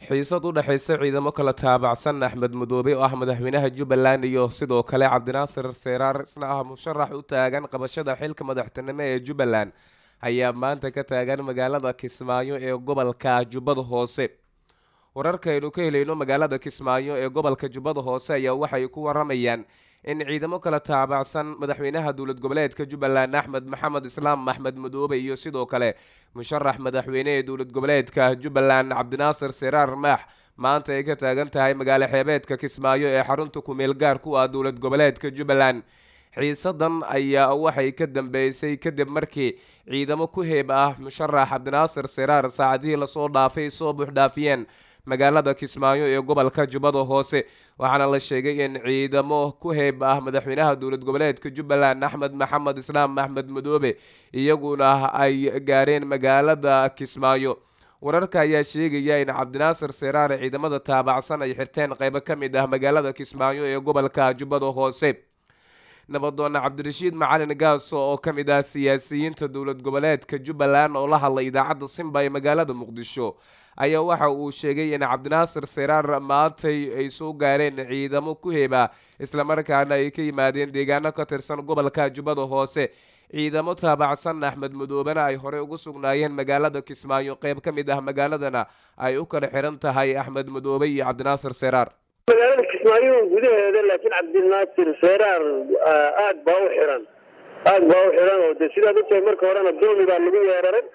xiisad u dhexaysa ciidamo kala taabacsan axmed madoobe oo ah madaxweynaha jubbaland iyo sidoo kale cabdinaasir seeraar isna ah musharax u taagan qabashada xilka madaxtinimo ee jubbaland ayaa maanta ka taagan magaalada kismaayo ee gobolka jubbada hoose wararkaaynu ka helayno magaalada kismaayo ee gobolka jubbada hoose ayaa waxay ku waramayaan in ciidamo kala taabacsan madaxweynaha dowlad goboleedka jubbaland axmed maxamed islaam axmed madoobe iyo sidoo kale musharax madaxweyne ee dowlad goboleedka jubbaland cabdinaasir seraar maax maanta ay ka taagan tahay magaalo xeebeedka kismaayo ee xarunta kumeel gaar ku ah dowlad goboleedka jubbaland xiisadan ayaa waxay ka dambeysay kadib markii ciidamo ku heeb ah musharax cabdinaasir seraar saacadihii lasoo dhaafay soo buuxdhaafiyeen magaalada kismaayo ee gobolka jubbada hoose waxaana la sheegay in ciidamo ku heeb ah madaxweynaha dowlad goboleedka jubbaland axmed maxamed islaam axmed madoobe iyaguna ay gaareen magaalada kismaayo wararka ayaa sheegaya in cabdinaasir seraar ciidamada taabacsan ay xirteen qeybo ka mid ah magaalada kismaayo ee gobolka jubbada hoose nabadoona cabdirashiid macalin gaaso oo ka mid ah siyaasiyiinta dowlad goboleedka jubbaland oo la hadlay idaacadda simba ee magaalada muqdisho ayaa waxa uu sheegay in cabdinaasir seraar maantay ay soo gaareen ciidamo ku heeba islamarkaana ay ka yimaadeen deegaano ka tirsan gobolka jubbada hoose ciidamo taabacsan axmed madoobena ay horey ugu sugnaayeen magaalada kismaayo qeyb ka mid ah magaaladana ay u kala xiran tahay axmed madoobe iyo cabdinaasir seraar magaalada kismaayo gudaheeda laakiin cabdinaasir seraar aad baa u xiran aad baa u xiran oo de sidaad ogtahay marka horena dulmi baa lagu weeraray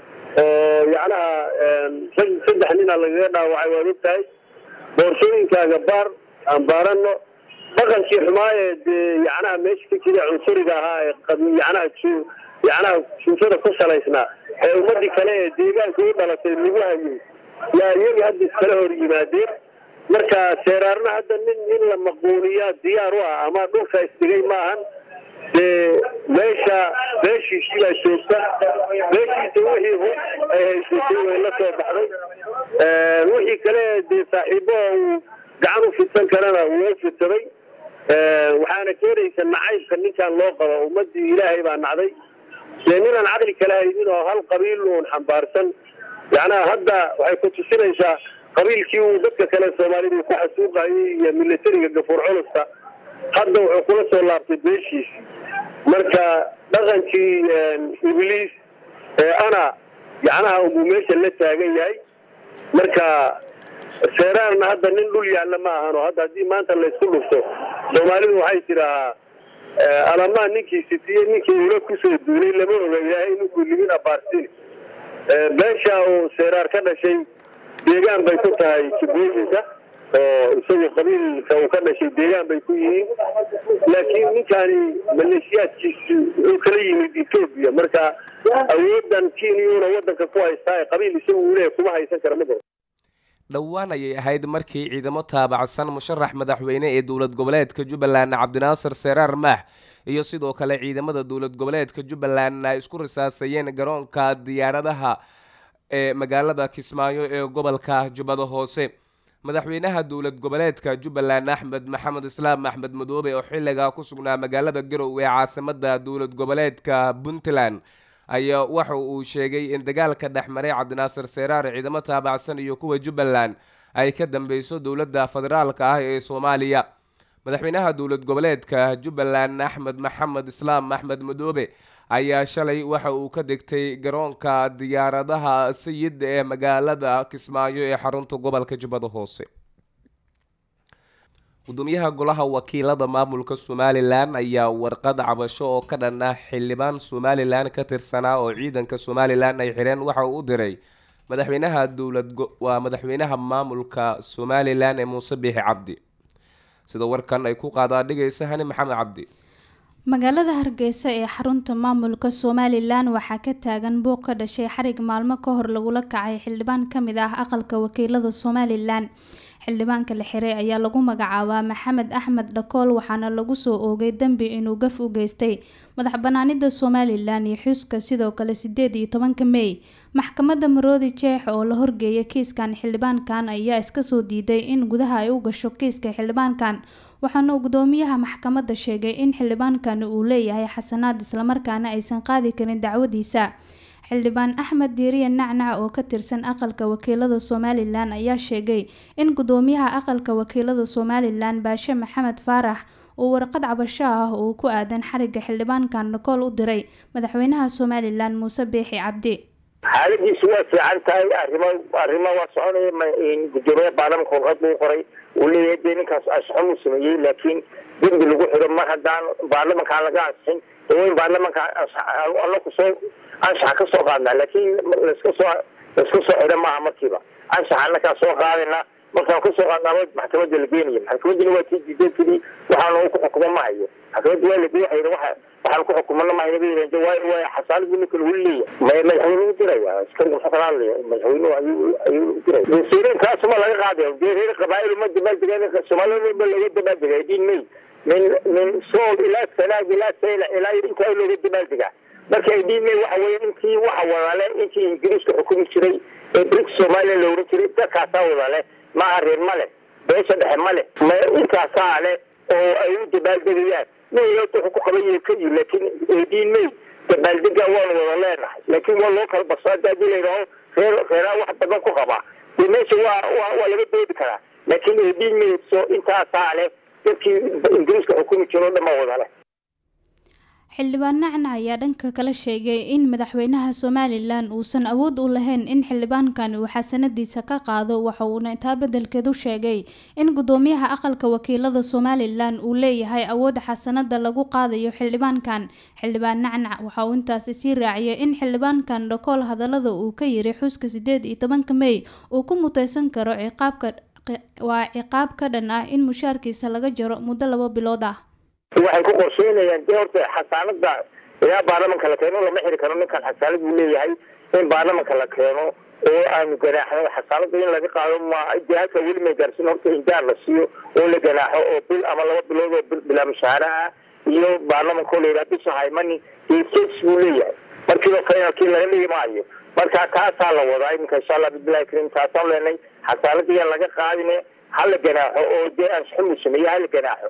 oo yacnaha saddex nina lagaga dhaawacay waad ogtahay boorsooyinkaaga baar aan baarano dhaqankii xumaaye dee yacnaha meesha ka jira cunsuriga ahaa ee yacnaha yacnaha suufada ku salaysnaa ee ummadii kale ee deegaanka u dhalatay lagu hayay yaa iyagii hadda iskala hor yimaadeen marka seeraarna hadda nin in la maquuniyaa diyaar u ah ama dhulka isdhigay maahan dee meesha beeshiisii baa joogta beeshiisa wixii hub ay haysatay way la soo baxday wixii kale dee saaxiibo uu gacan u fidsan karana wuu u fidsaday waxaana keenaysa nacaybka ninkan loo qabo ummadii ilaahay baa nacday dee ninaan caqli kala haynin oo hal qabiil uun xambaarsan yacnaha hadda waxay ku tusinaysaa qabiilkii uu dadka kale soomaalida ku xasuuqayay iyo milatariga gafuur culusta hadda wuxuu kula soo laabtay beeshiisi marka dhaqankii ibliis ee ana yacnaha unbuu meesha la taagan yahay marka seeraarna hadda nin dhul yaalla ma ahan oo hadda haddii maanta laysku dhufto soomaalidu waxay tidaahaa alamaa ninkii sitiye ninkii ula kusoo duulay lama oga ilaahay ninkuu libin abaarsin beesha uu seeraar ka dhashay deegaan bay ku tahay jubbooyinka oo isagu qabiilka uu ka dhashay deegaan bay ku yihiin laakiin ninkani maleeshiyaadkiisu wuxuu kala yimid etoobiya marka awoodan kenyuna wadanka ku haystaa ee qabiil isagu uu leeyahy kuma haysan kara ma garo dhowaan ayay ahayd markii ciidamo taabacsan musharax madaxweyne ee dowlad goboleedka jubbaland cabdinaasir seraar maax iyo sidoo kale ciidamada dowlad goboleedka jubbaland ay isku risaasayeen garoonka diyaaradaha ee magaalada kismaayo ee gobolka jubbada hoose madaxweynaha dowlad goboleedka jubbaland axmed maxamed islaam axmed madoobe oo xilligaa ku sugnaa magaalada garow ee caasimada dowlad goboleedka puntland ayaa waxa uu sheegay in dagaalka dhexmaray cabdinaasir seraar ciidamo taabacsan iyo kuwa jubbaland ay ka dambeyso dowladda federaalka ah ee soomaaliya madaxweynaha dowlad goboleedka jubbaland axmed maxamed islaam axmed madoobe ayaa shalay waxa uu ka degtay garoonka diyaaradaha sayid ee magaalada kismaayo ee xarunta gobolka jubbada hoose gudoomiyaha golaha wakiilada maamulka somalilan ayaa warqad cabasho oo ka dhan ah xildhibaan somalilan ka tirsanaa oo ciidanka somalilan ay xireen waxa uu u diray madaxweynaha dowlad waa madaxweynaha maamulka somalilan ee muuse biixi cabdi sida warkan ay ku qaadaa dhigaysa hani maxamed cabdi magaalada hargeysa ee xarunta maamulka somalilan waxaa ka taagan buuq ka dhashay xarig maalmo ka hor lagula kacay xildhibaan ka mid ah aqalka wakiilada somalilan xildhibaanka la xiray ayaa lagu magacaabaa maxamed axmed dhakool waxaana lagu soo oogay dembi inuu gaf u geystay madax banaanida somalilan iyo xuska sidoo kale sideed iyo tobanka mey maxkamadda maroodi jeex oo la horgeeyay kiiskan xildhibaankan ayaa iska soo diiday in gudaha ay u gasho kiiska xildhibaankan waxaana uu gudoomiyaha maxkamadda sheegay in xildhibaankani uu leeyahay xasanaad islamarkaana aysan qaadi karin dacwadiisa xildhibaan axmed diiriye nacnac oo ka tirsan aqalka wakiilada somalilan ayaa sheegay in gudoomiyaha aqalka wakiilada somalilan baashe maxamed faarax uu warqad cabasho ah uu ku aadan xariga xildhibaankan dhakool u diray madaxweynaha somalilan muuse biixi cabdi xaaladiisu waa fiican tahay arrimo arrimo waa soconaya gudoomiyaha baarlamanka warqad buu qoray uu leeyahay dee ninkaas asxon uu sameeyey laakiin dembi lagu xido mar haddaan baarlamankaan laga ansixin in baarlamanka alla kusoo anshaxa ka soo qaadnaa laakiin laska soo laska soo xidha maaha markiiba anshaxa annakaa soo qaadayna markaan kasoo qaadnaaba maxkamadda la geenaya maxkamaddina waa tii diideedkadii waxaana ku xukumo ma hayo maxkamadda waa lagey hayna waxa waxaan ku xukumana ma hayna bay yidhahdeen waayo waayo xasaaladu ninka lagu leeyahay may madaxweyne u diraya askari muxuu kala hadlaya madaxweynuhu ayuu ayuu u diraya dasiirinkaasuma laga qaadaya dee reer qabaa'il uma dabaaldega soomaalida ba laga dabaaldega diin may min min sool ilaa sanaag ilaa sayla ilaa intaa looga dabaaldegaa marka ay dhiimay waxa weeye intii waxa wadale intii ingiriiska xukumi jiray ee brik somaliya la oran jiray dadkaasaa wadale maaha reer male beesha dhexe male ma intaasaa le oo ay u dabaaldegayaan mayot wuxuu ku qaban yahay keliyi laakiin eediin may dabaaldega waanu wada leenahay laakiin waa loo kala baso hadda hadii layidhaaho reer reeraa wax badan ku qabaa dee meesha waa waa waa laga doodi karaa laakiin eediin may so intaasaa le dadkii ingiriiska xukumi jiro o dhan baa wadale xildhibaan nacnac ayaa dhanka kale sheegay in madaxweynaha somalilan uusan awood u lahayn in xildhibaankan uu xasanadiisa ka qaado waxa uuna intaa beddelkeedu sheegay in gudoomiyaha aqalka wakiilada somalilan uu leeyahay awood xasanada lagu qaadayo xildhibaankan xildhibaan nacnac waxa uu intaasi sii raaciyay in xildhibaankan dhakool hadalada uu ka yiri xuska sideed iyo tobanka mey uu ku muteysan karo ciqaabka waa ciqaab ka dhan ah in mushaarkiisa laga jaro muddo laba bilood ah waxay ku qorsheynayaan dee horta xasaanada ilaa baarlamanka la keeno lama xiri karo ninkan xasaanad buu leeyahay in baarlamanka la keeno oo aanu ganaaxno xasaanada in laga qaado ma dee halka weli may gaarsin horta injaar la siiyo oo la ganaaxo oo bil ama laba bilood oo bilaa mushaara ah iyo baarlamanka oo la yidhaha bisha haymani dee jes buu leeyahay markiiba finalkii laga dhigi maayo marka taasaa la wadaa iminka insha allah bismillahi karim taasaan leenay xasaanada yaan laga qaadine hala ganaaxo oo dee ansixin buu sameeye hala ganaaxo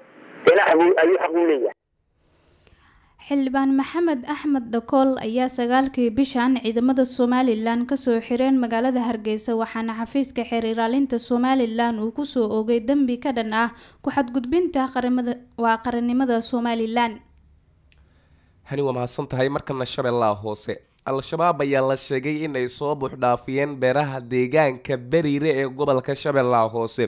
xildhibaan maxamed axmed dhakool ayaa sagaalkii bishan ciidamada somalilan kasoo xireen magaalada hargeysa waxaana xafiiska xeer ilaalinta somalilan uu kusoo oogay dembi ka dhan ah ku-xadgudbinta waa qarannimada somalilan hani waa mahadsan tahay markana shabeellaha hoose al-shabaab ayaa la sheegay in ay soo buuxdhaafiyeen beeraha deegaanka beriire ee gobolka shabeellaha hoose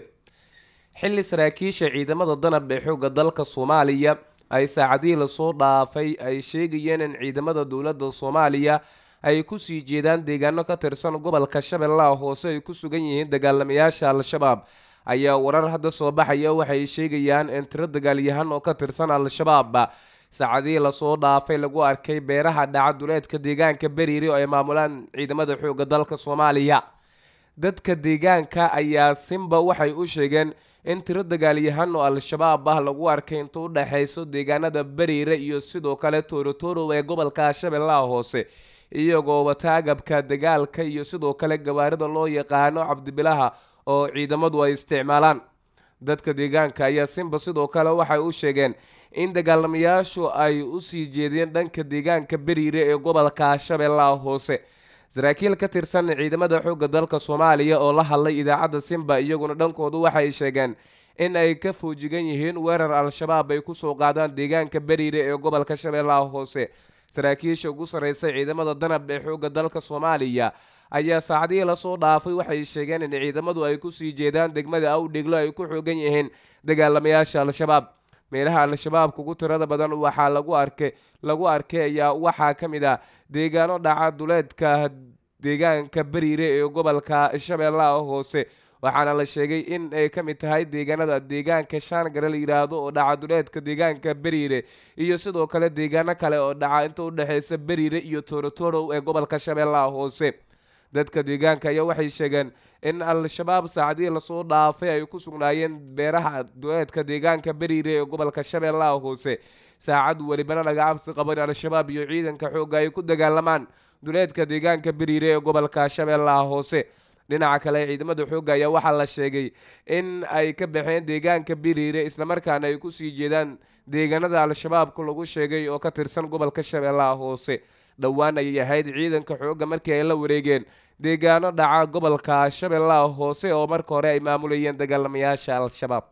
xilli saraakiisha ciidamada danab ee xoogga dalka soomaaliya ay saacadihii lasoo dhaafay ay sheegayeen in ciidamada dowladda soomaaliya ay kusii jeedaan deegaano ka tirsan gobolka shabeellaha hoose ay ku sugan yihiin dagaalamayaasha al-shabaab ayaa warar hadda soo baxaya waxay sheegayaan in tiro dagaalyahan oo ka tirsan al-shabaab saacadihii lasoo dhaafay lagu arkay beeraha dhacaduleedka deegaanka beriire oo ay maamulaan ciidamada xoogga dalka soomaaliya dadka deegaanka ayaa simba waxay u sheegeen in tiro dagaalyahan oo al-shabaab ah lagu arkay inta u dhexayso deegaanada beriire iyo sidoo kale toorotoro ee gobolka shabeellaha hoose iyagoo wata agabka dagaalka iyo sidoo kale gawaarida loo yaqaano cabdibilaha oo ciidamadu ay isticmaalaan dadka deegaanka ayaa simba sidoo kale waxay u sheegeen in dagaalamayaashu ay usii jeedeen dhanka deegaanka beriire ee gobolka shabeellaha hoose saraakiil ka tirsan ciidamada xoogga dalka soomaaliya oo la hadlay idaacadda simba iyaguna dhankoodu waxay sheegeen in ay ka foojigan yihiin weerar al-shabaab ay kusoo qaadaan deegaanka beriire ee gobolka shabeellaha hoose saraakiisha ugu sarreysa ciidamada danab ee xoogga dalka soomaaliya ayaa saacadihii lasoo dhaafay waxay sheegeen in ciidamadu ay kusii jeedaan degmada awdhiglo ay ku xoogan yihiin dagaalamayaasha al-shabaab meelaha al-shabaabka ugu tirada badan waxaa lagu arkay lagu arkay ayaa waxaa ka mid ah deegaano dhaca duleedka deegaanka beriire ee gobolka shabeellaha hoose waxaana la sheegay in ay ka mid tahay deegaanada deegaanka shaangare la yidhaahdo oo dhaca duleedka deegaanka beriire iyo sidoo kale deegaano kale oo dhaca inta udhexeysa beriire iyo toorotoro ee gobolka shabeellaha hoose dadka deegaanka ayaa waxay sheegeen in al-shabaab saacadihii lasoo dhaafay ay ku sugnaayeen beeraha duleedka deegaanka beriire ee gobolka shabeellaha hoose saacad welibana laga cabsi qabo in al-shabaab iyo ciidanka xoogga ay ku dagaalamaan duleedka deegaanka beriire ee gobolka shabeellaha hoose dhinaca kale ciidamada xoogga ayaa waxaa la sheegay in ay ka baxeen deegaanka beriire islamarkaana ay kusii jeedaan deegaanada al-shabaabka lagu sheegay oo ka tirsan gobolka shabeellaha hoose dhowaan ayay ahayd ciidanka xoogga markii ay la wareegeen deegaano dhaca gobolka shabeellaha hoose oo marka hore ay maamulayeen dagaalamayaasha al-shabaab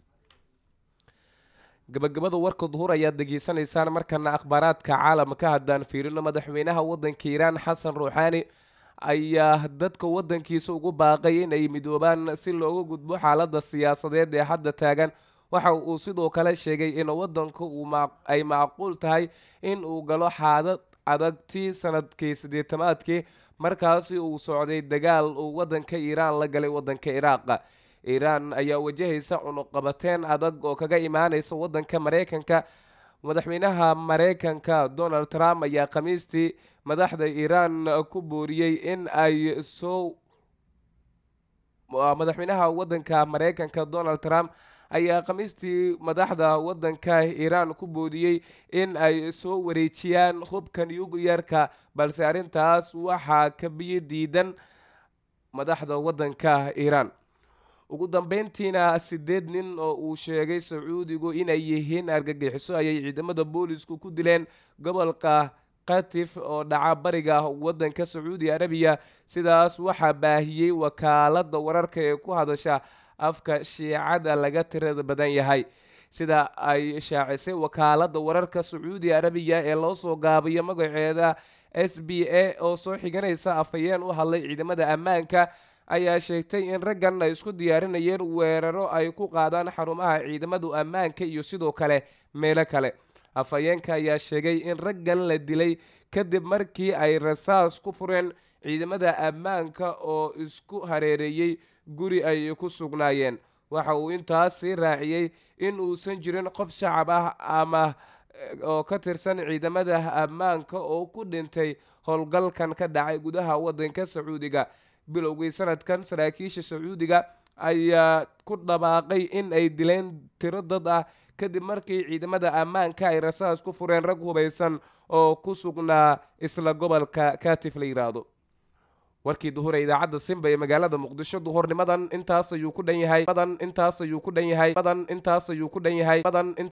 gabagabada warka duhur ayaad degeysanaysaan markana akhbaaraadka caalamka haddaan fiirino madaxweynaha wadanka iiraan xasan ruuxaani ayaa dadka wadankiisa ugu baaqay in ay midoobaan si looga gudbo xaalada siyaasadeed ee hadda taagan waxa uu sidoo kale sheegay in wadanka ay macquul tahay in uu galo xaadad adagtii sanadkii sideetamaadkii markaasi uu socday dagaal uu wadanka iiraan la galay wadanka iraaqa iiraan ayaa wajahaysa cunuqabateen adag oo kaga imaaneysa wadanka mareykanka madaxweynaha mareykanka donald trump ayaa khamiistii madaxda iiraan ku booriyey in ay soo madaxweynaha wadanka mareykanka donald trump ayaa khamiistii madaxda wadanka iiraan ku boodiyey in ay soo wareejiyaan hubka nuclearka balse arrintaas waxaa ka biyo diidan madaxda wadanka iiraan ugu dambeyntiina sideed nin oo uu sheegay sacuudigu inay yihiin argagixiso ayay ciidamada boolisku ku dileen gobolka katif oo dhaca bariga wadanka sacuudi arabiya sidaas waxaa baahiyey wakaalada wararka ee ku hadasha afka shiicada laga tirada badan yahay sida ay shaacisay wakaalada wararka sacuudi arabiya ee loo soo gaabiyo magaceeda s b a oo soo xiganaysa afhayeen u hadlay ciidamada ammaanka ayaa sheegtay in raggan ay isku diyaarinayeen weeraro ay ku qaadaan xarumaha ciidamadu ammaanka iyo sidoo kale meelo kale afhayeenka ayaa sheegay in raggan la dilay kadib markii ay rasaas ku fureen ciidamada ammaanka oo isku hareereeyey guri ay ku sugnaayeen waxa uu intaasi raaciyey in uusan jirin qof shacab ah ama oo ka tirsan ciidamada ammaanka oo ku dhintay howlgalkan ka dhacay gudaha wadanka sacuudiga bilowgii sanadkan saraakiisha sacuudiga ayaa ku dhabaaqay in ay dileen tiro dad ah kadib markii ciidamada ammaanka ay rasaas ku fureen rag hubaysan oo ku sugnaa isla gobolka katif la yiraahdo warkii duhur ee idaacadda simba ee magaalada muqdisho duhurnimadan intaas ayuu ku dhan yahay madan intaas ayuu ku dhan yahay madan intaas ayuu ku dhan yahay madan